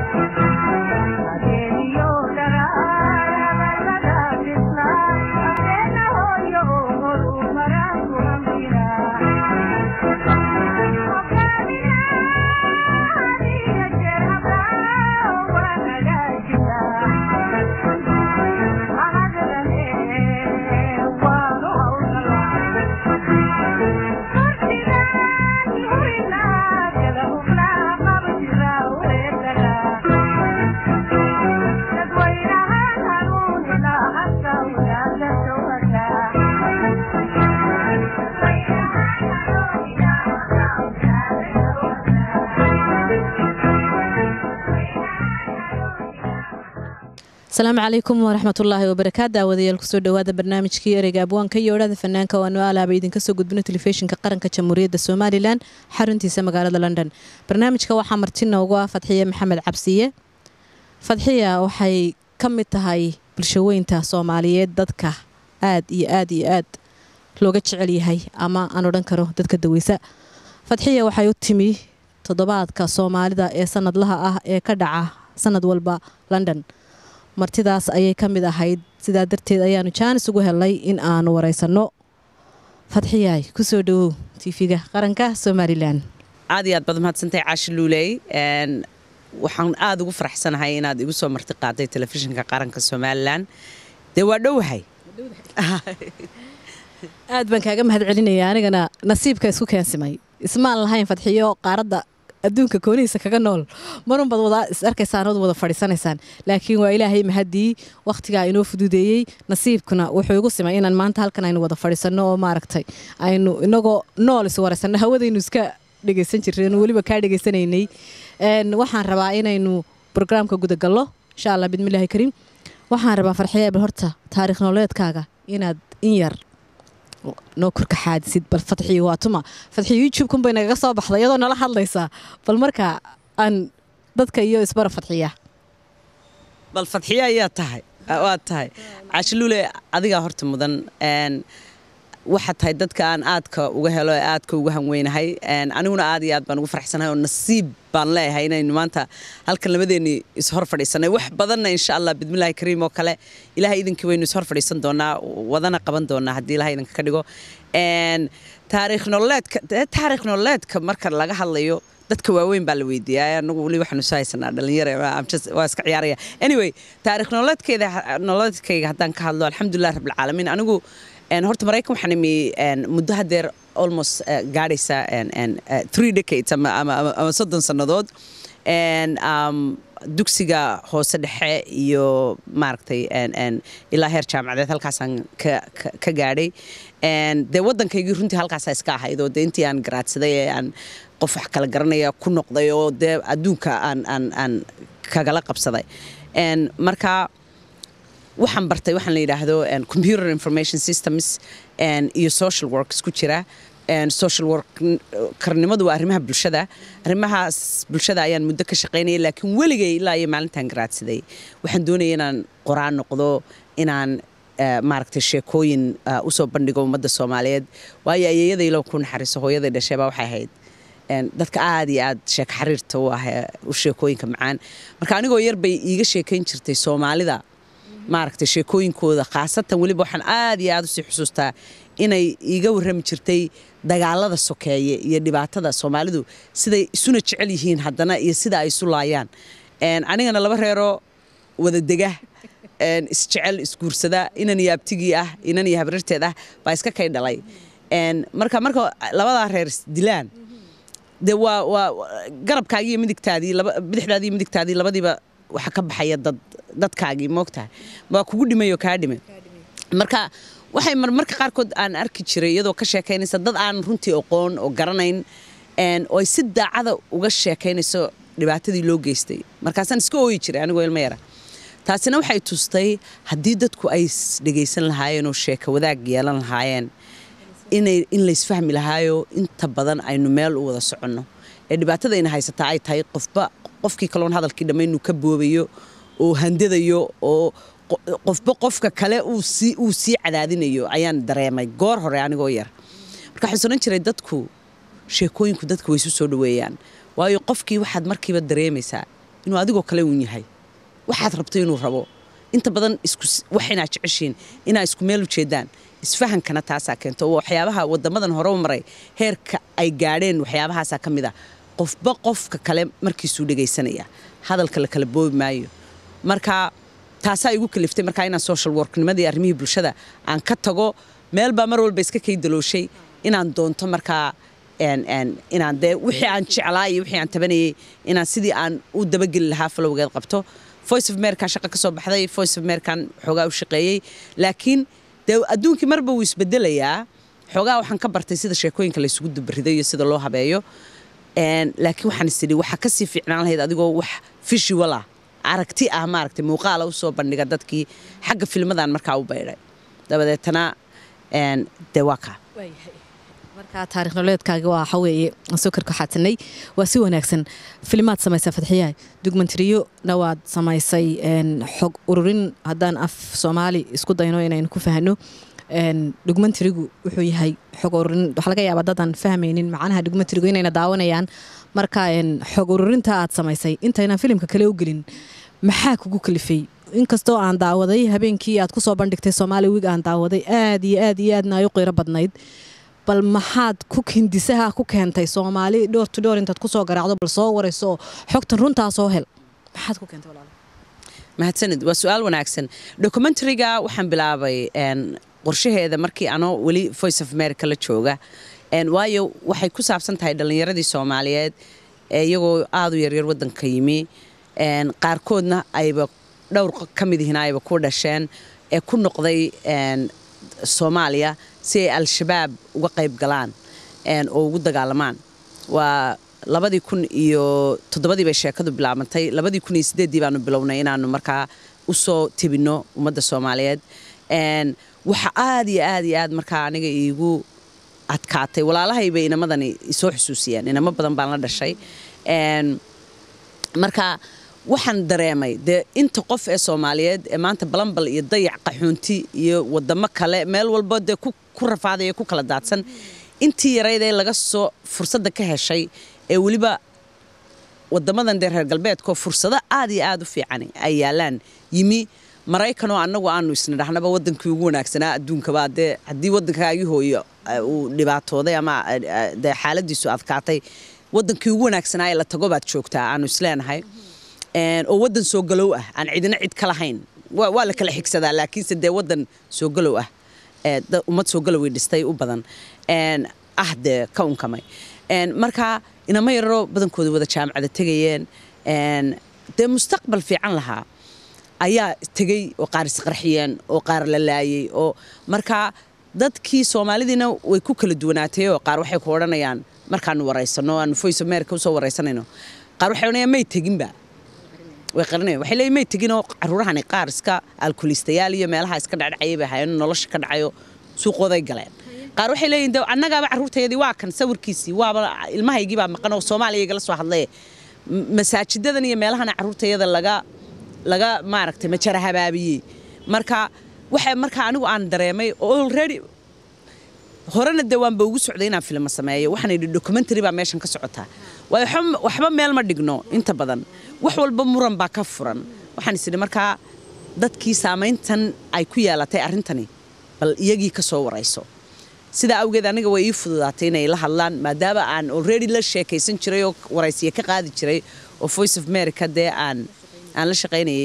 asalaamu calaykum waraxmatullaahi wabarakaatu daawadayaal kusoo dhowaada barnaamijkii ereyga abwaanka iyo odhada fanaanka waanu alaaba idinka soo gudbino telefishinka qaranka jamhuuriyadda somalilan xaruntiisa magaalada london barnaamijka waxaa martina ugu ah fadxiye maxamed cabsiye fadxiya waxay ka mid tahay bulshaweynta soomaaliyeed dadka aad iyo aad iyo aad looga jecel yahay ama aan odhan karo dadka daweysa fadxiya waxay u timi toddobaadka soomaalida ee sanadlaha ah ee ka dhaca sanad walba london martidaas ayay ka mid ahayd sidaa darteed ayaanu jaanis ugu helnay in aanu wareysanno fadxiyaay kusoo dhowow tv-ga qaranka somalilan aad iyo aad baad mahadsantahay caashi luuley waxaan aada ugu faraxsanahay inaad igu soo marti qaaday telefishinka qaranka somalilan dee waa dhowahay aad baan kaaga mahad celinaya anigana nasiibka isku keensimay ismaan lahayn fadxiyo qaaradda adduunka koonihiisa kaga nool marunbaad wada is arkaysaan ood wada fadhiisanaysaan laakiin waa ilaahay mahadii wakhtigaa inoo fududeeyey nasiibkuna wuxuu igu simay inaan maanta halkan aynu wada fadhiisanno oo maaragtay aynu inagoo nool is waraysanno hawadaynu iska dhegaysan jireen weliba kaa dhegaysanaynay waxaan rabaa inaynu brograamka gudagallo insha allah bidmillaahi kariim waxaan rabaa farxiya bal horta taarikh nololeedkaaga inaad in yar noo korka xaadisid bal fadxiyo waa tuma fadxiyo youtube-kun bay nagaga soo baxday iyadoo nala hadlaysaa bal marka aan dadka iyo isbara fadxiya bal fadxiya ayaa tahay waa tahay caashiluule adigaa horta mudan waxaad tahay dadka aan aadka uga helo ee aadka uga hanweynahay aniguna aad iyo aad baan ugu faraxsanahay oo nasiib baan leeyahay inaynu maanta halkan labadeennii ishor fadhiisanay wax badanna insha allah bidmillaahi kariim oo kale ilahay idinkii waynu ishor fadhiisan doonaa wadana qaban doonaa haddii ilahay idinka ka dhigo taariikh nololeedka taariikh nololeedka marka laga hadlayo dadka waaweyn baa la weydiiyaa anagu weli waxaanu soo haysanaa dhalinyara waa iska ciyaaraya anyway taariikh nololeedkeeda nololeedkayga haddaan ka hadlo alxamdulilah rabbilcaalamiin anigu horta maraykan waxaan imi muddo hadeer almost gaadhaysa three decades ama soddon sannadood dugsiga hoose dhexe iyo maaragtay ilaa heer jaamacadeed halkaasaan ka gaadhay dee waddankaygii runtii halkaasa iska ahayd oo dee intii aan garaadsaday ee aan qof wax kala garanaya ku noqday oo dee adduunka aan kagala qabsaday marka waxaan bartay waxaan la yidhaahdo computer information systems iyo social work isku jira social work karnimadu waa arrimaha bulshada arrimahaas bulshada ayaan muddo ka shaqaynaya laakiin weligay ilaa iyo maalintaan garaadsaday waxaan doonaya inaan qoraan noqdo inaan maaragtay sheekooyin usoo bandhigo ummadda soomaaliyeed waayo ayeeyadaylo ku naxariiso hooyaday dhasheebaa waxay ahayd dadka aad iyo aad sheeko xariirta u ah u sheekooyinka macaan marka anigoo yar bay iiga sheekayn jirtay soomaalida maaragtay sheekooyinkooda khaasatan weliba waxaan aad iyo aad usii xusuustaa inay iiga warrami jirtay dagaalada sokeeye iyo dhibaatada soomaalidu siday isuna jecel yihiin haddana iyo sida ay isu laayaan anigana laba reeroo wada dega isjecel isguursada inan iyo abtigii ah inan iyo habriirteed ah baa iska kay dhalay marka marka labadaa reer isdilaan dee waa waa garabkaagii iyo midigtaadii bidixdaadii iyo midigtaadii labadiiba waxa ka baxaya dad dadkaagii moogtahay waa kugu dhimay oo kaa dhimay marka waxay marmarka qaarkood aan arki jiray iyadoo ka sheekaynaysa dad aan runtii aqoon oo garanayn oo ay si daacada uga sheekaynayso dhibaatadii loo geystay markaasaan iska ooyi jiray anigoo ilmo yara taasina waxay tustay haddii dadku ay dhegaysan lahaayeen oo sheeka wadaag yeelan lahaayeen inay in laysfahmi lahaayo inta badan aynu meel u wada soconno ee dhibaatada ina haysataa ay tahay qofba qofkii kaloon hadalkii dhamma inuu ka boobayo oo handadayo oo qofba qofka kale uu sii cadaadinayo ayaan dareemay goor hore anigoo yar marka waxaan soran jiray dadku sheekooyinku dadka way isu soo dhoweeyaan waayo qofkii waxaad markiiba dareemaysaa inuu adigoo kale uun yahay waxaad rabto inuu rabo inta badan wax inaad jeceshiin inaa isku meel ujeedaan isfahankana taasaa keento oo waxyaabaha wadamadan hore u maray heerka ay gaadheen waxyaabahaasaa ka mid ah qofba qofka kale markiisuu dhegaysanaya hadalka la kala boobi maayo marka taasaa igu kaliftay markaa inaan social worknimadii arrimihii bulshada aan ka tago meel baa mar walba iska kaydalooshay inaan doonto markaa inaan dee wixii aan jeclaa iyo wixii aan tabanayay inaan sidii aan u dabageli lahaa falowgeed qabto voice of america shaqa ka soo baxday voice of american xoogaa u shaqeeyey laakiin dee adduunkii marba wuu isbedelayaa xoogaa waxaan ka bartay sida sheekooyinka laysugu dubarido iyo sida loo habeeyo laakiin waxaan isidhi waxaa kasii fiicnaan lahayd adigoo wax visual ah aragti ah maaragtay muuqaala u soo bandhiga dadkii xagga filmadan markaa u baydhay dabadeetana dee waa kaa markaa taarikh nololeedkaaga waa waxa weeye sokarka xaatanay waa si wanaagsan filimaad samaysaa fadxiyahay dugmentariyona waad samaysay xog ururin haddaan af soomaali isku dayno inaynu ku fahno dhugmentarigu wuxuu yahay xog ururin waxaa laga yaabaa dadaan fahmaynin macnaha dhugmentarigu inayna daawanayaan marka xog ururinta aad samaysay intaynan filimka kale u gelin maxaa kugu kalifay inkastoo aan daawaday habeenkii aad ku soo bandhigtay soomaali wig aan daawaday aad iyo aad iyo aadna ay u qiiro badnayd bal maxaad ku hindisaha ku keentay soomaali dhowr to dhowr intaad kusoo garaacdo bal soo warayso oo xogtan runtaa soo hel maxaad ku keentay walaal mahadsanid waa su-aal wanaagsan documentariga waxaan bilaabay qorshaheeda markii anoo weli voice of america la jooga waayo waxay ku saabsan tahay dhallinyaradii soomaaliyeed iyagoo aada u yaryar waddanka yimi qaarkoodna ayba dhowr ka mid ihiin ayba ku dhasheen ee ku noqday soomaaliya si ay al-shabaab uga qayb galaan oo ugu dagaalamaan waa labadii kun iyo toddobadii bay sheekadu bilaabantay labadii kun iyo sideeddii baanu bilownay inaanu markaa u soo tebinno ummadda soomaaliyeed waxa aad iyo aad iyo aad markaa aniga iigu adkaatay walaalahaybay inamadani isoo xusuusiyeen inamo badan baan la dhashay marka waxaan dareemay dee inta qof ee soomaaliyeed ee maanta balambal iyo dayac qaxuunti iyo wadamo kale meel walba dee ku rafaadaya ku kala daadsan intii yarayd ee laga soo fursadda ka heshay ee weliba wadamadan dee reer galbeedkoo fursado aad iyo aad u fiican ay yaalaan yimi maraykanoo annagu aanu isna dhahnaba wadankii ugu wanaagsanaa adduunkaba dee haddii waddankaagii hooyo uu dhibaatooday ama dee xaaladiisu adkaatay wadankii ugu wanaagsanaa ee la tago baad joogtaa aanu isleenahay oo wadan soo galow ah aan cidina cid ka lahayn waa la kala xigsadaa laakiinse dee wadan soo galow ah ummad soo galoway dhistay u badan ah dee ka unkamay marka inama yararoo badankooda wada jaamacada tegayeen dee mustaqbal fiican lahaa ayaa tegey oo qaar isqarxiyeen oo qaar la laayey oo marka dadkii soomaalidiina way ku kala duwanaatay oo qaar waxay ku odhanayaan markaanu waraysano aanu voice america usoo waraysanayno qaar waxay odhanayaan may teginba way qarinayaan waxay leeyihin may teginoo caruurahani qaar iska alkulistayaal iyo meelaha iska dhacdhacayay bay ahaayeen nolosha ka dhacayo suuqooday galeen qaar waxay leeyihin de annagaaba carruurtayadii waa kan sawirkiisii waaba ilmahaygii baa maqan oo soomaaliya igala soo hadlaye masaajidadan iyo meelahana carruurtayada laga laga maaragtay majara habaabiyey marka waxa marka anigu aan dareemay already horena dee waanba ugu socday inaan filmo sameeyo waxaan idhi documentary baa meeshan ka socotaa waayo waxba meel ma dhigno inta badan wax walba muran baa ka furan waxaan is idhi markaa dadkii saamayntan ay ku yeelatay arrintani bal iyagii ka soo warayso sidaa awgeed aniga way ii fududaatay inay la hadlaan maadaama aan already la sheekaysan jiray oo waraysiya ka qaadi jiray oo voice of america dee aan aan la shaqaynayay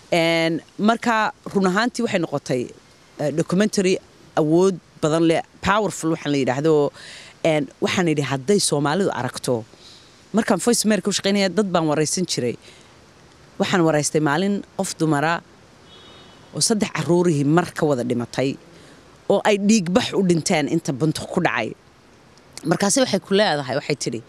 marka run ahaantii waxay noqotay documentary awood badan leh powerful waxaan la yidhaahdo waxaan idhi hadday soomaalidu aragto markaan voice america u shaqaynaya dad baan waraysan jiray waxaan waraystay maalin qof dumara oo saddex caruurihii mar ka wada dhimatay oo ay dhiigbax u dhinteen inta buntu ku dhacay markaase waxay ku leedahay waxay tidhi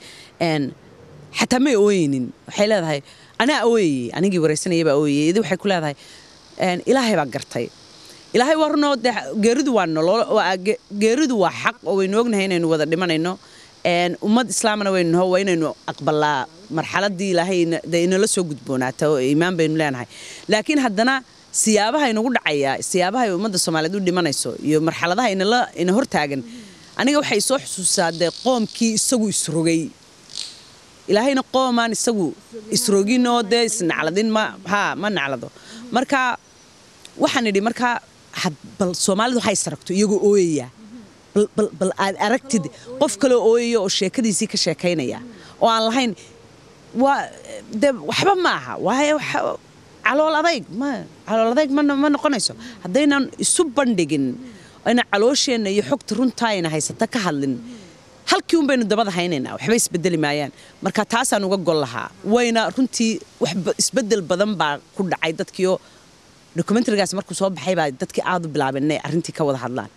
xataa may ooyeynin waxay leedahay anaa ooyayey anigii waraysanayay baa ooyayey idi waxay ku leedahay ilaahay baa gartay ilaahay waa runoo dee geeridu waa nolol geeridu waa xaq oo waynu ognahay inaynu wada dhimanayno ummad islaamna waynu naho waa inaynu aqbalaa marxaladii ilaahay dee inala soo gudboonaata oo iimaan baynu leenahay laakiin haddana siyaabaha inagu dhacaya siyaabaha ay ummadda soomaaliyeed u dhimanayso iyo marxaladaha inala ina hortaagan aniga waxay soo xusuusaa dee qoomkii isagu isrogay ilaahayna qoomaan isagu isroginoo dee isnacladin ma ha ma naclado marka waxaan idhi markaa bal soomaalidu waxay saragto iyagoo ooyaya bal aad aragtid qof kaloo ooyaya oo sheekadiisii ka sheekaynaya oo aan lahayn waa de waxba ma aha waayo calool adayg ma calool adayg ma ma noqonayso haddaynan isu bandhigin ayna caloosheenna iyo xogta runtaa ayna haysata ka hadlin halkii un baynu dabada haynaynaa waxba isbedeli maayaan marka taasaan uga gol lahaa wayna runtii wax isbedel badan baa ku dhacay dadkiioo documentarigaas markuu soo baxay baa dadkii aad u bilaabeen inay arrintii ka wada hadlaan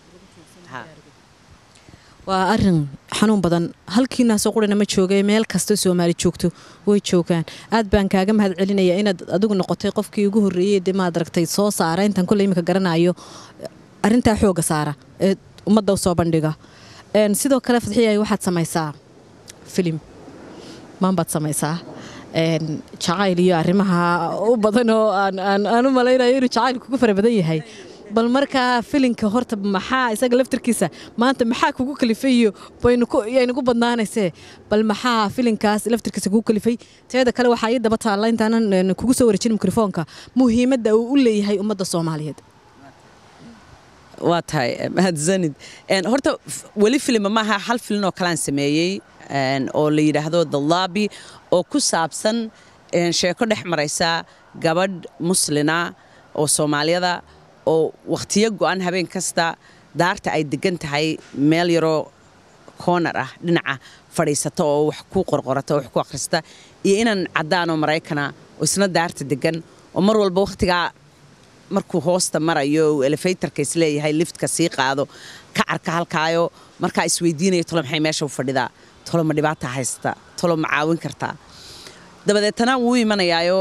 waa arin xanuun badan halkiinaasoo qurina ma joogay meel kastoo soomaali joogto way joogaan aad baan kaaga mahad celinaya inaad adigu noqotay qofkii ugu horreeyey de maad aragtay soo saara intaan kulle imika garanayo arintaa xooga saara ee ummadda u soo bandhiga sidoo kale fadxiyay waxaad samaysaa filim maanbaad samaysaa jacayl iyo arrimaha u badan oo aan u malaynayo inuu jacayl kugu fara badan yahay bal markaa filinka horta maxaa isaga laftarkiisa maanta maxaa kugu kalifay iyo baynugu badnaanaysee bal maxaa filinkaas laftarkiisa kugu kalifay teeda kale waxaa ii daba taalla intaanan kugu soo wareejin mikrofoonka muhiimadda uu u leeyahay ummadda soomaaliyeed waa tahay mahadsanid horta weli filima maaha hal filin oo kalaan sameeyey oo la yidhaahdo the lobby oo ku saabsan sheeko dhex maraysa gabadh muslina oo soomaaliyada oo wakhtiyo go'an habeen kasta daarta ay degan tahay meel yaroo koonar ah dhinaca fadhiisata oo wax ku qorqorata oo wax ku akhrista iyo inaan caddaanoo maraykana oo isna daarta degan oo mar walba wakhtigaa markuu hoosta marayo uu elefaytarka isleeyahay liftka sii qaado ka arka halkaayo markaa isweydiinaya tolo maxay meesha u fadhidaa tolo ma dhibaata haysta tolo ma caawin kartaa dabadeetana wuu imanayaayo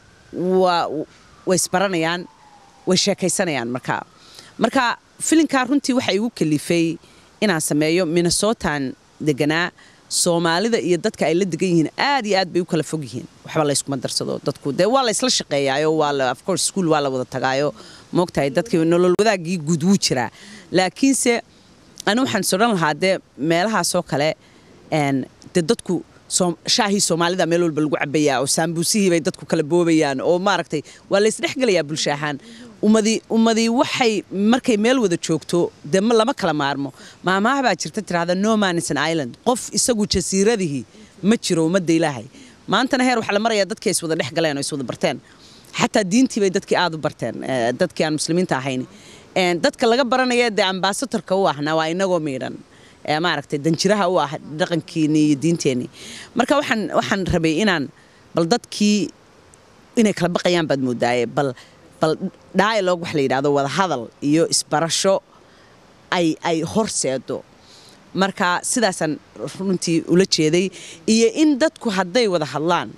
way isbaranayaan way sheekaysanayaan markaa marka filinkaa runtii waxa igu kalifay inaan sameeyo minnesotan deganaa soomaalida iyo dadka ay la degan yihiin aad iyo aad bay u kala fog yihiin waxba layskuma darsado dadku dee waa la isla shaqeeyaayo waa of course school waa la wada tagaayo moogtahay dadkii nolol wadaagii guud wuu jiraa laakiinse ani waxaan sodhan lahaa dee meelahaasoo kale dee dadku shaahii soomaalida meel walba lagu cabayaa oo saambuusihii bay dadku kala boobayaan oo maaragtay waa la isdhexgelayaa bulsho ahaan ummadii ummadii waxay markay meel wada joogto dee lama kala maarmo maamaha baa jirta tirahda no man is an island qof isagu jasiiradihii ma jiro ummadda ilaahay maantana heer waxaa la marayaa dadkii is wada dhex galeen oo is wada barteen xataa diintii bay dadkii aad u barteen dadkii aan muslimiinta ahayn dadka laga baranaya dee ambasatorka u ahna waa inagoo miidhan maaragtay danjiraha u ah dhaqankiinii iyo diinteenii marka waxaan waxaan rabay inaan bal dadkii inay kala baqayaan baad moodaaye bal bal dialogue wax la yidhahdo wada hadal iyo isbarasho ay ay horseedo marka sidaasaan runtii ula jeeday iyo in dadku hadday wada hadlaan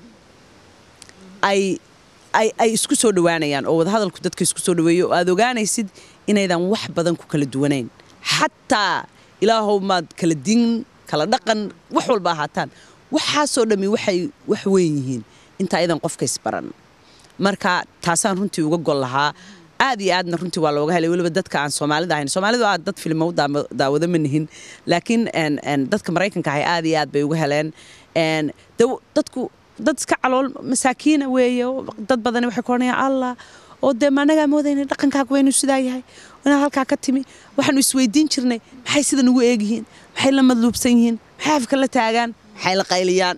ay ay ay isku soo dhowaanayaan oo wada hadalku dadka isku soo dhoweeyo oo aad ogaanaysid inaydan wax badan ku kala duwanayn xataa ilaahow maad kala diin kala dhaqan wax walba ahaataan waxaasoo dhammi waxay wax weyn yihiin intaa idan qofka isbaran marka taasaan runtii uga gol lahaa aad iyo aadna runtii waa looga helay weliba dadka aan soomaalida ahayn soomaalidu aad dad filmo u daawado ma nihin laakiin dadka maraykanka ahay aad iyo aad bay uga heleen dadku dad iska calool masaakiina weeye dad badani waxay ku odhanayaan allah oo dee maanagaa moodayna dhaqankaagu waynu sidaa yahay inaad halkaa ka timi waxaanu isweydiin jirnay maxay sida nugu eegyihiin maxay la madluubsan yihiin maxay afka la taagaan maxay la qayliyaan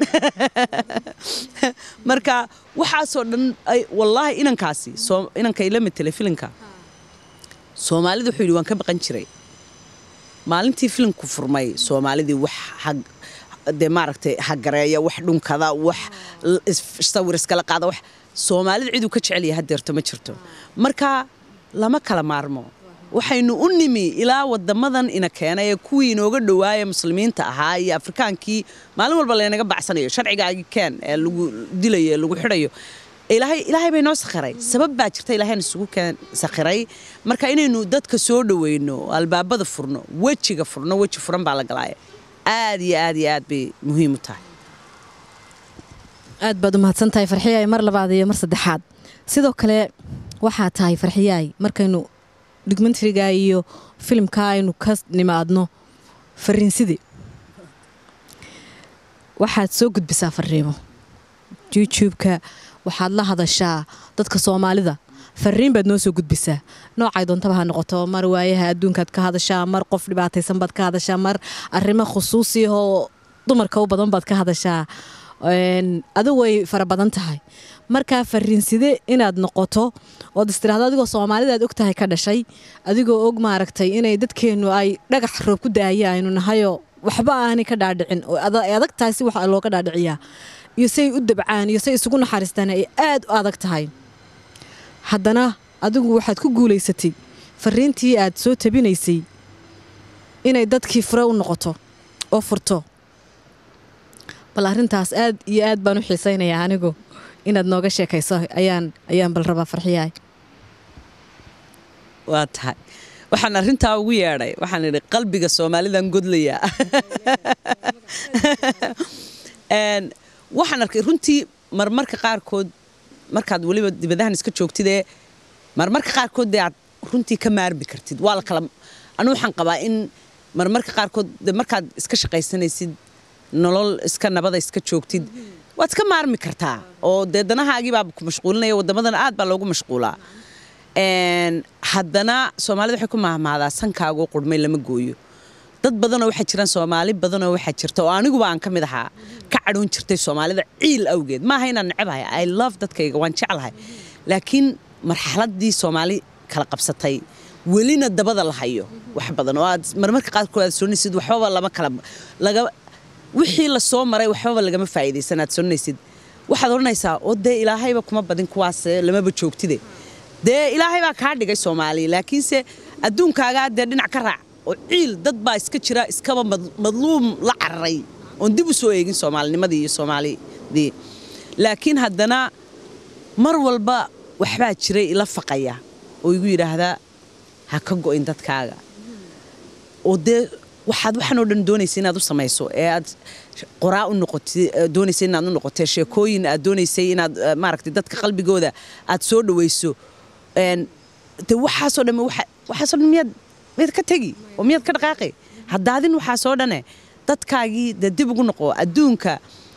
marka waxaasoo dhan wallaahi inankaasi inanka ila matela filinka soomaalida wuxuu yidhi waan ka baqan jiray maalintii filimku furmay soomaalidii wax dee maaragtay hagareeya wax dhunkada wax sawir iskala qaada wax soomaalida ciduu ka jecel yahay hadeerto ma jirto marka lama kala maarmo waxaynu u nimi ilaa wadamadan ina keenay ee kuwii inooga dhowaaya muslimiinta ahaa iyo afrikaankii maalin walba laynaga bacsanayo sharcigaagii keen ee lagu dilayo ee lagu xidhayo ilaahay ilaahay bay noo sakhiray sabab baa jirta ilaahayna isugu keen sakhiray marka inaynu dadka soo dhoweyno albaabada furno wejiga furno weji furan baa la galaaya aad iyo aad iyo aad bay muhiim u tahay aad baad u mahadsan tahay farxiyaay mar labaad iyo mar saddexaad sidoo kale waxaa tahay farxiyaay markaynu documentariga iyo filimka aynu ka nimaadno fariinsidii waxaad soo gudbisaa fariimo youtube-ka waxaad la hadashaa dadka soomaalida fariin baad noo soo gudbisaa noocay doontaba ha noqoto mar waayaha adduunkaad ka hadashaa mar qof dhibaataysan baad ka hadashaa mar arrimo khusuusiyahoo dumarka u badan baad ka hadashaa adigu way fara badan tahay markaa fariinside inaad noqoto ood istiraahdo adigoo soomaalidaad og tahay ka dhashay adigoo og maaragtay inay dadkeennu ay dhagax roob ku daaya aynu nahayoo waxba aanay ka dhaadhicin oo adag tahay si wax looga dhaadhiciyaa iyo say u dabcaan iyo say isugu naxariistaan ay aad u adag tahay haddana adigu waxaad ku guulaysatay fariintii aad soo tabinaysay inay dadkii fure u noqoto oo furto bal arrintaas aad iyo aad baan u xiisaynayaa anigu inaad nooga sheekayso ayaan ayaan bal rabaa farxiyahay waa tahay waxaan arrintaa ugu yeedhay waxaan idhi qalbiga soomaalidan godlayaa waxaan arkay runtii marmarka qaarkood markaad weliba dibadahan iska joogtidee marmarka qaarkood dee aad runtii ka maarmi kartid waa la kala anu waxaan qabaa in marmarka qaarkood de markaad iska shaqaysanaysid nolol iska nabada iska joogtid waad iska maarmi kartaa oo dee danahaagii baa ku mashquulinaya wadamadan aad baa loogu mashquulaa haddana soomaalida waxay ku mahmahdaa sankaagoo qurmay lama gooyo dad badanoo waxaa jiraan soomaali badanoo waxaa jirta oo aniguba aan ka mid ahaa ka cadhoon jirtay soomaalida ciil awgeed maaha inaan necabahay i love dadkayga waan jeclahay laakiin marxaladii soomaali kala qabsatay welina dabada la hayo wax badan oo aad marmarka qaarkood aad soonaysid waxbaba lama kala laga wixii la soo maray waxbaba lagama faa'iidaysan aad soonaysid waxaad odhanaysaa oo dee ilaahayba kuma badin kuwaas lamaba joogtide dee ilaahay baa kaa dhigay soomaaliya laakiinse adduunkaagaa dee dhinac ka raac oo ciil dad baa iska jira iskaba madluum la cararay oon dib u soo eegin soomaalinimadii iyo soomaalidii laakiin haddana mar walba waxbaa jiray ila faqaya oo igu yidhaahdaa ha ka go'in dadkaaga oo dee waxaad waxaan oo dhan doonaysa inaad u samayso ee aad qoraa u noqotay doonaysa inaad u noqotay sheekooyin aad doonaysay inaad maaragtay dadka qalbigooda aad soo dhawayso de waxaasoo dhan waxaasoo dhan miyaad miyaad ka tegi oo miyaad ka dhaqaaqi haddaadin waxaasoo dhane dadkaagii dee dib ugu noqo adduunka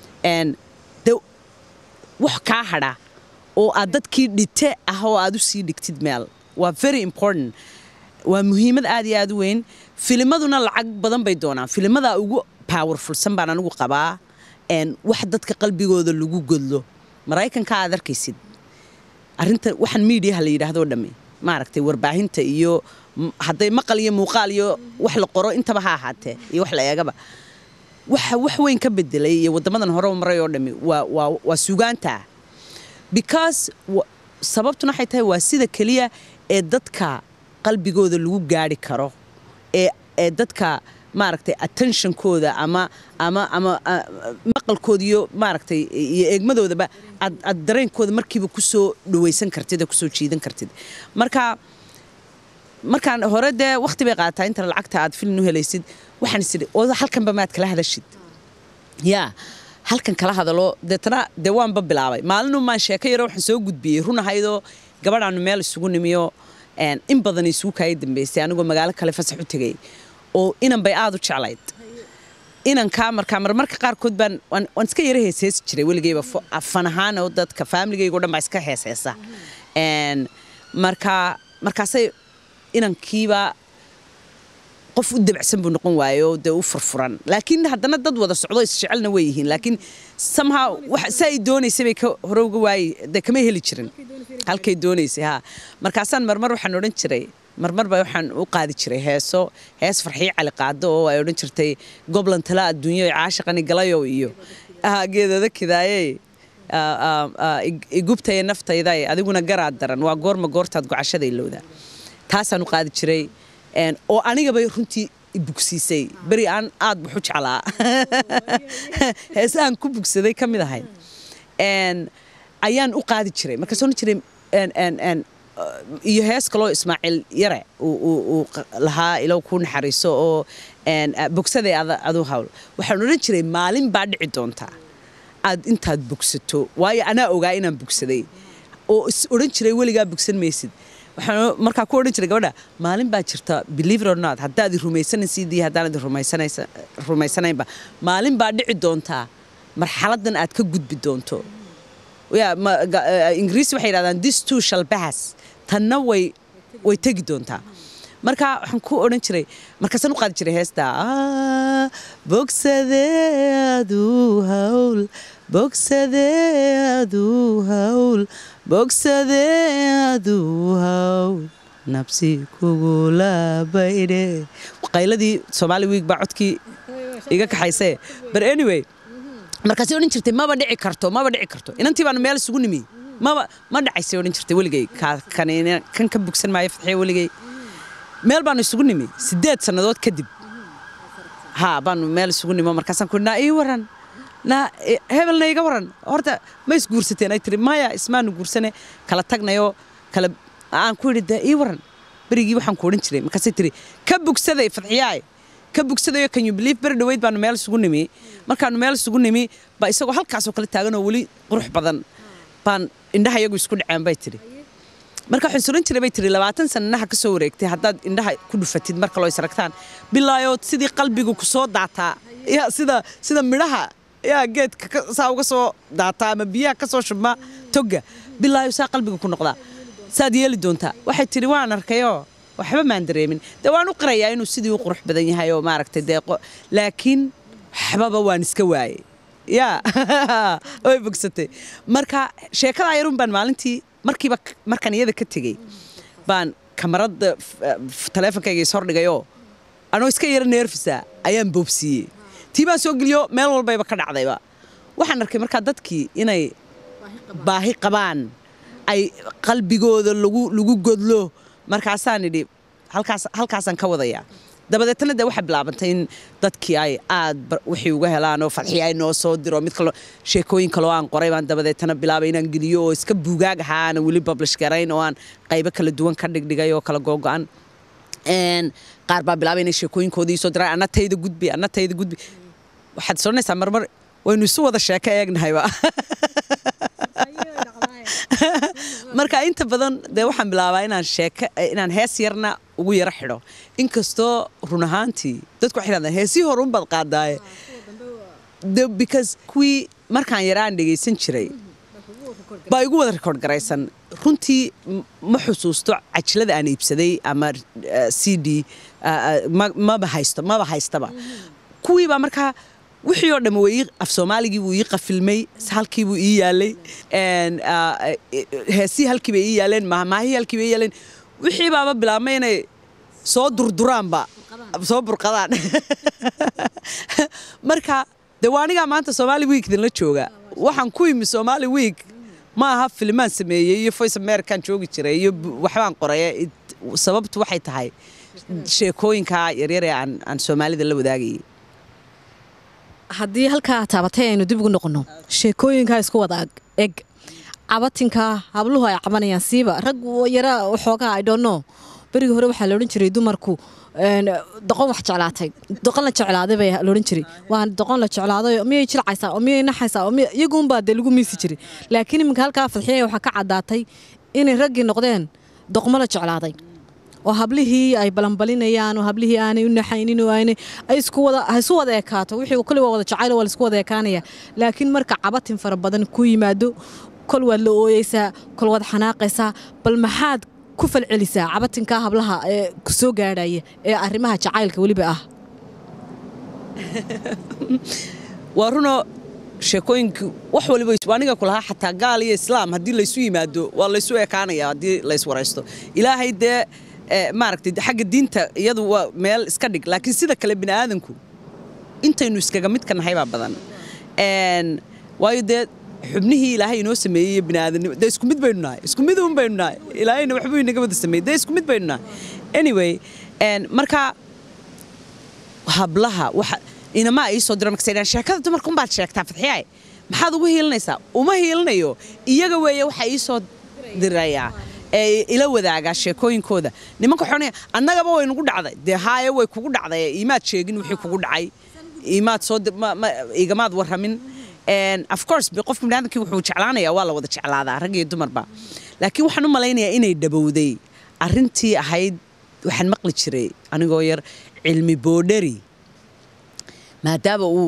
de wax kaa hadha oo aad dadkii dhite ah oo aad u sii dhigtid meel waa very important waa muhiimad aad iyo aad u weyn filimaduna lacag badan bay doonaan filimada ugu powerfulsan baan anigu qabaa wax dadka qalbigooda lagu godlo maraykanka aad arkaysid arinta waxaan miidiyaha la yidhahdoo dhamme maaragtay warbaahinta iyo hadday maqal iyo muuqaal iyo wax la qoro intaba ha ahaatee iyo wax la eegaba waxa wax weyn ka bedelay iyo waddamadan hore u maray oo dhammi waa waa waa sugaanta because sababtuna waxay tahay waa sida keliya ee dadka qalbigooda lagu gaari karo ee ee dadka maaragtay attentionkooda ama ama ama maqalkooda iyo maaragtay iyo eegmadoodaba aad aad dareenkooda markiiba kusoo dhawaysan kartid oo kusoo jiidan kartid marka markaan hore dee waqti bay qaadataa inta lacagta aad filin u helaysid waxaan isidhi oo halkanba maad kala hadashid yaa halkan kala hadalo deetana dee waanba bilaabay maalinu maan sheeko yaro waxaan soo gudbiyey run ahaydoo gabadhaanu meel isugu nimiyo in badan isugu kaaya dambeysay anigoo magaalo kale fasax u tegay oo inan bay aad u jeclayd inankaa markaa marmarka qaarkood baan waan iska yara heesheesi jiray weligeyba fan ahaan oo dadka faamiligayga o dhan baa iska heesheesa markaa markaasay inankiiba qof u dabacsan buu noqon waayo dee u furfuran laakiin haddana dad wada socdo isjecelna way yihiin laakiin somehow sa ay doonaysay bay hore uga waayey dee kama heli jirin halkay doonaysay ha markaasaan marmar waxaan odhan jiray marmar baa waxaan u qaadi jiray heeso hees farxiyo cali qaado oo ay odhan jirtay goblan tala adduunyo caashaqani galayow iyo geedada kidaayey igubtaya naftayday adiguna garaad daran waa goorma goortaad gocashada ilowda taasaan u qaadi jiray oo anigabay runtii bugsiisay beri aan aad waxu jeclaa heesahan ku bugsaday ka mid ahay ayaan u qaadi jiray markaas odhan jiray iyo hees kaloo ismaaciil yare uu lahaa ilow kuu naxariiso oo bogsaday adu hawl waxaan odhan jiray maalin baa dhici doontaa aad intaad bogsato waayo anaa ogaa inaan bogsaday oo is odhan jiray weligaa bogsan maysid waxaan markaa ku odhan jiray gabadha maalin baa jirta believe it or not haddaad rumaysanaysid iyo haddaanad rumaysanaynba maalin baa dhici doontaa marxaladan aad ka gudbi doonto ya ma- ga- eh, ingiriisi waxay yidhahdaan this two shall pass tanna way way tegi doontaa marka waxaan ku odhan jiray markaasaan u qaadi jiray heesta "Ah, bogsadeadu hawl bogsadeadu hawl bogsadeadu hawl nabsi kugula baydhe qayladii soomaali wiig baa codkii iga kaxaysee but anyway markaasay odhan jirtay maba dhici karto maba dhici karto inantii baanu meel isugu nimi maba ma dhacaysay odhan jirtay weligay Ka- kan kan ka bugsan maayo fadxiya weligay meel baanu isugu nimi sideed sannadood kadib ha baanu meel isugu nimo markaasaan ku naa ii waran naa e- hebelna iga waran horta ma isguursateen ay tiri maya ismaanu guursane kala tagnayoo kala aan ku yidhi dee ii waran berigii waxaan ku odhan jiray markaasay tiri ka bugsaday fadxiyaay ka bugsadayo can you believe beri dhaweyd baanu meel isugu nimi markaanu meel isugu nimi baa isagoo halkaasoo kale taagan oo weli qurux badan baan indhaha iyagu isku dhaceen bay tiri marka waxaan suran jiray bay tiri labaatan sananaha ka soo wareegtay haddaad indhaha ku dhufatid marka loo isragtaan bilaayood sidii qalbigu ku soo daataa ya sida sida midhaha yaa geedka ka- saa uga soo daataa ama biyaha ka soo shubma togga bilaayo saa qalbigu ku noqdaa saad yeeli doontaa waxay tiri waan arkayoo waxba maan dareemin dee waan u qirayaa inuu sidii u qurux badan yahay oo maaragtay deeqo laakiin waxbaba waan iska waayey ya way bogsatay marka sheekadaa yarun baan maalintii markiiba k- markaan iyada ka tegey baan kamarada taleefonkayga ishordhigayoo anoo iska yara neerfisa ayaan boobsiiyey tii baan soo geliyo meel walbayba ka dhacdayba waxaan arkay markaa dadkii inay baahi qabaan ay qalbigooda lagu lagu godlo markaasaan idhi halkaas halkaasaan ka wadayaa dabadeetna dee waxay bilaabantay in dadkii ay aad bar- wixii uga helaan oo fadxii ay noo soo diro mid kalo sheekooyin kaloo aan qoray baan dabadeetna bilaabay inaan geliyo oo iska buugaag ahaa aan weli publish garayn oo aan qaybo kala duwan ka dhigdhigay oo kala googo-an Een, qaar baa bilaabay inay sheekooyinkoodii soo diraan anna tayda gudbi anna tayda gudbi waxaad soranaysaa marmar waynu isu wada sheeko eegnahayba marka inta badan dee waxaan bilaabaa inaan sheeko inaan hees yarna ugu yaro xidho inkastoo run ahaantii dadku waxay yidhahdaan heesii hore unbaad qaadaaye The- because kuwii markaan yaraan dhegaysan jiray baa igu wada record garaysan runtii m- ma xusuusto cajilada aan iibsaday ama eh, c d eh, eh, ma- maba haysto maba haystaba kuwii baa markaa wixii oo dhamma way ii- af soomaaligii wuu ii qafilmay halkii buu ii yaalay een, ah, eh, heesii halkii bay ii yaaleen mahmaahii halkii bay ii yaaleen wixii baaba bilaabmay inay soo durduraanba soo burqadaan marka de waa anigaa maanta somaali week idinla jooga waxaan ku imi somaali week ma aha filimaan sameeyey iyo voice american joogi jiray iyo bu- waxbaan qoray It- sababtu waxay tahay sheekooyinka yaryar ee aan aan soomaalida la wadaagayay haddii halkaa taabatay aynu dib ugu noqonno sheekooyinkaa isku wada ag- eg cabatinka habluhu ay cabanayaan siiba rag yara waxoogaa i don't know berigii hore waxaa la odhan jiray dumarku een, doqon wax jeclaatay doqon la jeclaaday bay la odhan jiray waa doqon la jeclaaday oo miyay jilcaysaa oo miyay naxaysaa oo miya iyaguunbaa dee lagu miisi jiray laakiin iminka halkaa fadxiyaya waxaa ka caddaatay inay raggii noqdeen doqmo la jeclaaday oo hablihii ay balanbalinayaan oo hablihii aanay u naxaynin oo aanay ay isku wada ha isu wada ekaato wixii kale waa wada jacayl waa la isku wada ekaanaya laakiin marka cabatin fara badan ku yimaado kol waad la ooyeysaa kol waad xanaaqaysaa bal maxaad ku falcelisaa cabatinkaa hablaha ee ku soo gaadhaya ee arrimaha jacaylka weliba ah waa runoo sheekooyinka wax waliba is- waa aniga ku lahaa xataa gaal iyo islaam haddii laysu yimaado waa laysu ekaanaya haddii lays waraysto ilaahay dee eh, maaragtay xagga diinta iyadu waa meel iska dhig laakiin sida kale bini aadanku intaynu iskaga midka nahay baa badan Een, waayo dee xubnihii ilaahay inoo sameeyey iyo biniaadanimo dee isku mid baynu nahay isku mid un baynu nahay ilaahayna waxbuu inaga wada sameeyey dee isku mid baynu nahay anyway een, marka hablaha waxa inamaa ii soo dira markasay dhahaan sheekada dumarka unbaad sheegtaa fadxiyaay maxaad ugu hiilinaysaa uma hiilinayo iyaga weeye waxa ii soo dirayaa ee ila wadaagaa sheekooyinkooda nimanka waxay odhanayaan annagaba way nagu dhacday dee haaye way kugu dhacday imaad sheegin wixii kugu dhacay imaad soo di- ma- ma- igamaad warramin And of course be- qofka biniaadamkii wuxuu jeclaanayaa waa la wada jeclaadaa rag iyo dumarba laakiin waxaan u malaynayaa inay dhabowday arrintii ahayd waxaan maqli jiray anigoo yar cilmi boodhari maadaama uu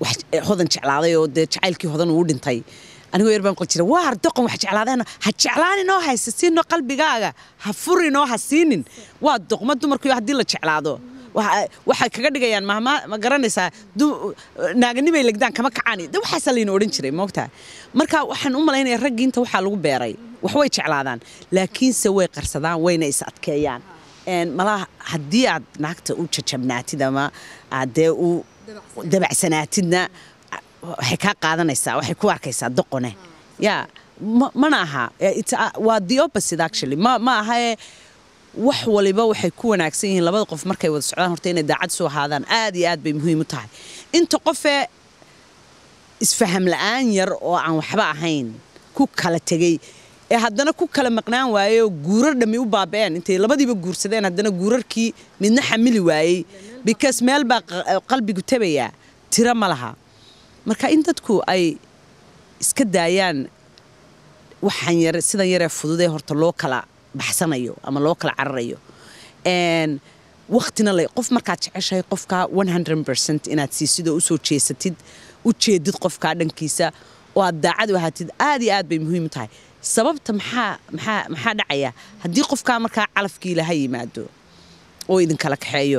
wax hodan jeclaaday oo dee jacaylkii hodan uu dhintay anigoo yar baan qol jira waar doqon wax jeclaadeen ha jeclaaninoo haysa siino qalbigaaga ha furinoo ha siinin waa doqmo dumarku haddii la jeclaado waxay kaga dhigayaan mahma ma garanaysaa naaganimay legdaan kama kacaan de waxaasaa layna odhan jiray moogtaa marka waxaan u malaynaya raggii inta waxaa lagu beeray wax way jeclaadaan laakiinse way qarsadaan wayna is adkeeyaan malaha haddii aad naagta u jajabnaatid ama aad dee u dabacsanaatidna waxay kaa qaadanaysaa waxay ku arkaysaa doqone ya mana aha waa the opposite actually ma ma ahae wax waliba waxay ku wanaagsan yihiin labada qof markay wada socdaan horta inay daacad soo ahaadaan aad iyo aad bay muhiim u tahay inta qofee isfaham la-aan yar oo aan waxba ahayn ku kala tegey ee haddana ku kala maqnaan waayey oo guurar dhammi u baaba'een intay labadiiba guursadeen haddana guurarkii midna xamili waayey because meel baa qalbigu tabayaa tiro ma laha marka in dadku ay iska daayaan waxaan yar sidan yaree fududee horta loo kala baxsanayo ama loo kala cararayo waktina le qof markaad jeceshahay qofkaa ercent inaad siisid oo usoo jeesatid u jeedid qofkaa dhankiisa oo aad daacad u ahaatid aad iyo aad bay muhiim u tahay sababta maxaa maxaa maxaa dhacaya haddii qofkaa markaa calafkii laha yimaado oo idinkala kaxeeyo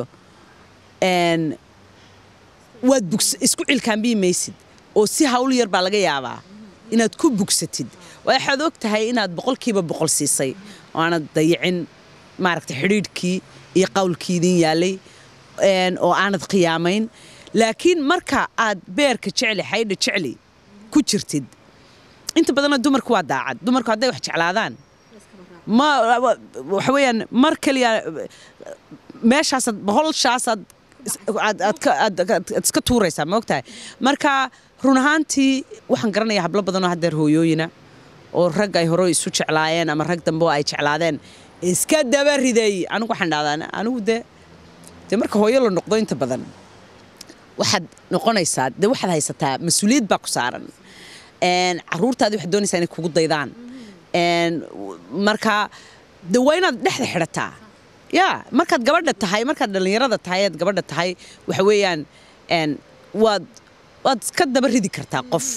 waad isku cilkaanbii maysid oo si hawl yar baa laga yaabaa inaad ku bugsatid waxaad og tahay inaad boqolkiiba boqol siisay oo aanad dayicin maaragta xidhiidhkii iyo qowlkii idin yaalay oo aanad khiyaamayn laakiin marka aad beerka jecli xaydha jecli ku jirtid inta badanna dumarku waa daacad dumarku hadday wax jeclaadaan ma waxa weeyaan mar keliya meeshaasaad boholshaasaad aad iska tuuraysaa ma ogtahay marka run ahaantii waxaan garanayaa hablo badanoo haddeer hooyooyina oo rag ay hore isu jeclaayeen ama rag dambe oo ay jeclaadeen iska daba riday anigu waxaan dhahdaa anigu de dee marka hooyo la noqdo inta badan waxaad noqonaysaa dee waxaad haysataa mas-uuliyad baa ku saaran caruurtaadii waxaad doonaysaa inay kugu daydaan marka de waa inaad dhexda xidhataa ya markaad gabadha tahay markaad dhallinyarada tahay aad gabadha tahay waxa weeyaan waad waad iska daba ridi kartaa qof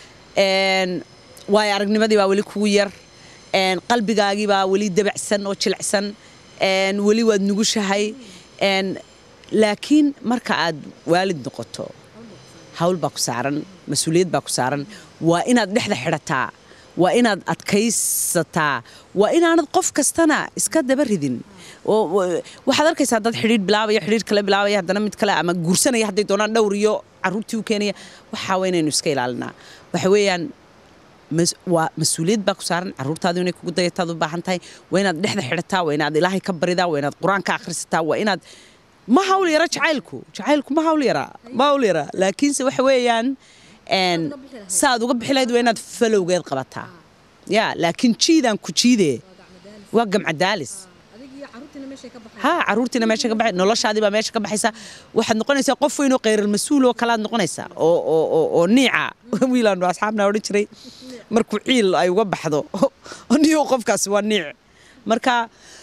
waayo aragnimadii baa weli kugu yar qalbigaagii baa weli dabacsan oo jilicsan weli waad nugushahay laakiin marka aad waalid noqoto hawl baa ku saaran mas-uuliyad baa ku saaran waa inaad dhexda xidhataa waa inaad adkaysataa waa inaanad qof kastana iska daba ridin waxaad arkaysaa dad xidhiidh bilaabaya xidhiidh kale bilaabaya haddana mid kale ama guursanaya hadday doonaan dhowr iyo caruurtii u keenaya waxaa waa inaynu iska ilaalinaa waxa weeyaan waa mas-uuliyad baa ku saaran caruurtaadu inay kugu dayataad u baahan tahay waa inaad dhexda xidhataa waa inaad ilaahay ka baridaa waa inaad qur-aan ka akhrisataa waa inaad ma hawl yara jacaylku jacaylku ma hawl yara ma hawl yara laakiinse waxa weeyaan saaad uga bixi lahayd waa inaad falowgeed qabataa ya laakiin jiidaan ku jiidee waa gamcadaalis ha caruurtiina meesha ka baxay noloshaadii baa meesha ka baxaysa waxaad noqonaysaa qof weyn oo khayral mas-uul oo kalaad noqonaysaa oo oo oo oo niica wiilaanu asxaabna odhan jiray markuu ciil ay uga baxdo niyo qofkaasi waa niic marka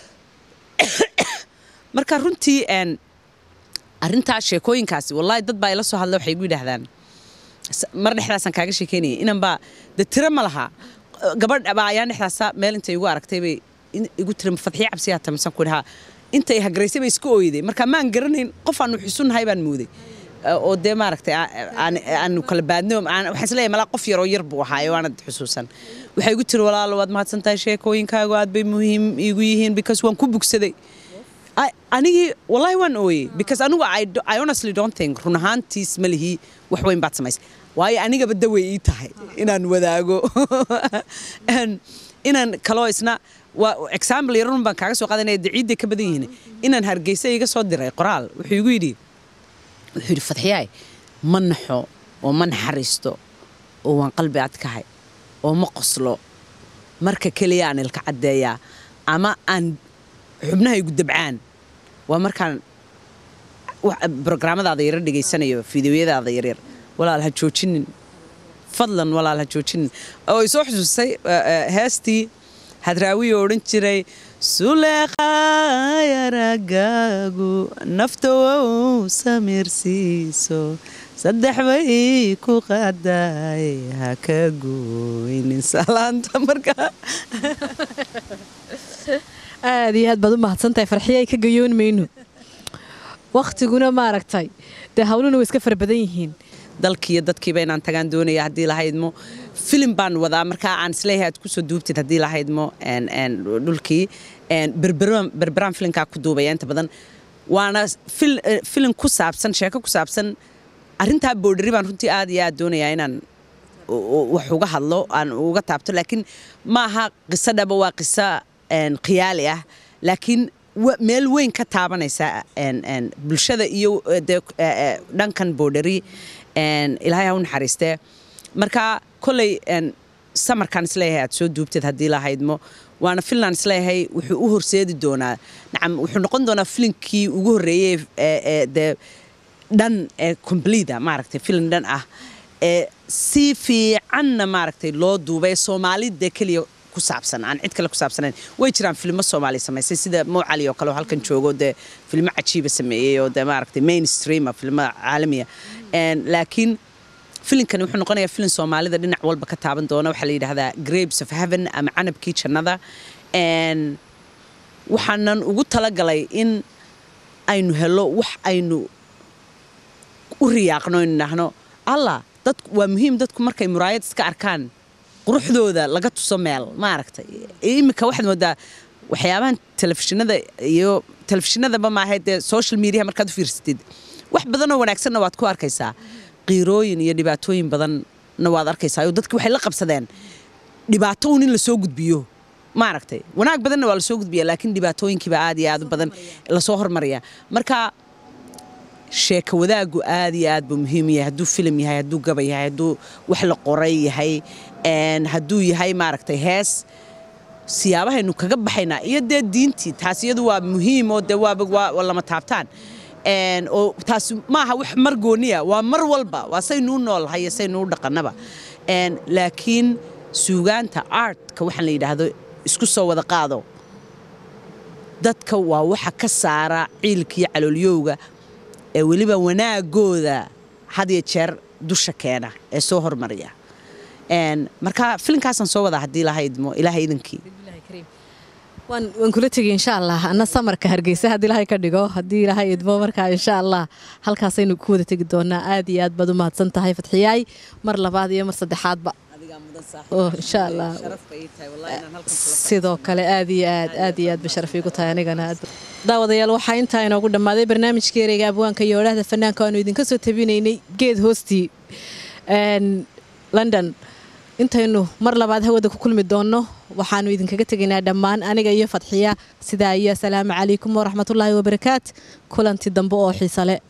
marka runtii arrintaa sheekooyinkaasi wallaahi dad baa ila soo hadla waxay igu yidhaahdaan mar dhexdaasaan kaaga sheekeynaya inan baa de tiro ma laha gabadh baa ayaan dhexdaasa meel intay igu aragtay bay igu tiri fadxiya cabsiyaa tamisan ku dhahaa intay hagaraysay bay iska ooyday marka maan garanayn qof aanu xusunnahay baan mooday oo dee maaragtay aanu kala baadno waxaan isleeyahay malaa qof yaroo yar buu ahaayo waanad xusuusan waxay igu tiri walaalo waad mahadsan tahay sheekooyinkaagu aad bay muhiim iigu yihiin because waan ku bugsaday anigii wallahi waan ooyey because anigu I honestly don't think run ahaantiis ma lihi wax weyn baad samaysay waayo anigaba dawey ii tahay inaan wadaago inaan kaloo isna waa example yarun baan kaaga soo qaadanaya daciidday ka badan yihiin inaan hargeysa iga soo diray qoraal wuxuu igu yidhi wuxuu yidhi fadxiyaay ma naxo oo ma naxariisto oo waan qalbi adkahay oo ma qoslo marka keliya aan ilka caddeeyaa ama aan xubnaha igu dabcaan waa markaan brograamadaada yaro dhegaysanayo fideoyadaada yaryar walaal ha joojinin fadlan walaal ha joojinin oo isoo xusuustay heestii hadraawiyo odhan jiray suleeqaayaragaagu nafta wow samirsiiso saddex bay ku qaadaay ha ka gooynin salaanta markaa aad iyo aad baad u mahadsantahay farxiyo ay ka gayoon mayno wakhtiguna maaragtay dee hawluhuna way iska fara badan yihiin dalkiiyo dadkiiba inaan tagaan doonaya haddii lahaydmo filim baan wadaa markaa aan isleeyahay aad kusoo duubtid haddii lahaydmo dhulkii berberaan filinkaa ku duubaya inta badan waana filin ku saabsan sheeko ku saabsan arrintaa boodhari baan runtii aad iyo aad doonayaa inaan wax uga hadlo aan uga taabto laakiin ma aha qiso dhaba waa qiso khiyaali ah laakiin meel weyn ka taabanaysa bulshada iyo dhankan boodhari ilaahay ha u naxariistee marka koley samarkaan isleeyahay aad soo duubteed haddii lahaydmo waana finland isleeyahay wuxuu u horseedi doonaa nacam wuxuu noqon doonaa filinkii ugu horreeyey dee dhan ee completa maaragtay filim dhan ah ee si fiicanna maaragtay loo duubay soomaalida keliya ku saabsan aan cid kale ku saabsanayn way jiraan filmo soomaali samaysay sida mowcali oo kale oo halkan joogo dee filmo cajiiba sameeyey oo dee maaragtay mainstreama filmo caalamiya laakiin filimkani wuxuu noqonayaa filin soomaalida dhinac walba ka taaban doona waxaa la yidhaahdaa grapes of heaven ama canabkii jannada waxaanan ugu talagalay in aynu helo wax aynu u riyaaqno aynu idhaahno allah dad waa muhiim dadku markay muraayad iska arkaan quruxdooda laga tuso meel maaragtay iminka waxaad moodaa waxyaabahan telefishinada iyo telefishinadaba maaha dee social mediaha markaad u fiirsatid wax badanoo wanaagsanna waad ku arkaysaa qiirooyin iyo dhibaatooyin badanna waad arkaysaa oo dadki waxay la qabsadeen dhibaato un in lasoo gudbiyo maaragtay wanaag badanna waa lasoo gudbiya laakiin dhibaatooyinkiiba aad iyo aad u badan lasoo hormaraya marka sheeka wadaagu aad iyo aad buu muhiim yahay hadduu filim yahay hadduu gaba yahay hadduu wax la qoray yahay hadduu yahay maaragtay hees siyaabahaynu kaga baxaynaa iyo dee diintii taas iyadu waa muhiim oo dee waaba waa lama taabtaan oo taas maaha wax mar gooniya waa mar walba waa saynuu noolhay iyo saynuu dhaqannaba laakiin suugaanta artka waxaan la yidhaahdo isku soo wada qaado dadka waa waxa ka saara ciilkiiyo caloolyowga ee weliba wanaagooda had iyo jeer dusha keena ee soo hormariya marka filinkaasaan soo wadaa haddii lahaydmo ilaahay idankii waan kula tegay insha allah ana samarka hargeysa haddii ilahay ka dhigo haddii ilahay idmo markaa insha allah halkaasaynu ku wada tegi doonaa aad iyo aad baad u mahadsan tahay fatxiyaay mar labaad iyo mar saddexaadba insha allah sidoo kale aad iyo aad aad iyo aad ba sharaf iigu tahay anigana daawadayaal waxaa intaa inoogu dhammaaday barnaamijka ereyga abwaanka iyo odhahda fanaanka aanu idinka soo tabinaynay geed hoostii london intaynu mar labaad hawada ku kulmi doonno waxaanu idinkaga tegaynaa dhammaan aniga iyo fadxiya sidaa iyo asalaamu calaykum waraxmatullaahi wabarakaat kulanti dambe oo xiisale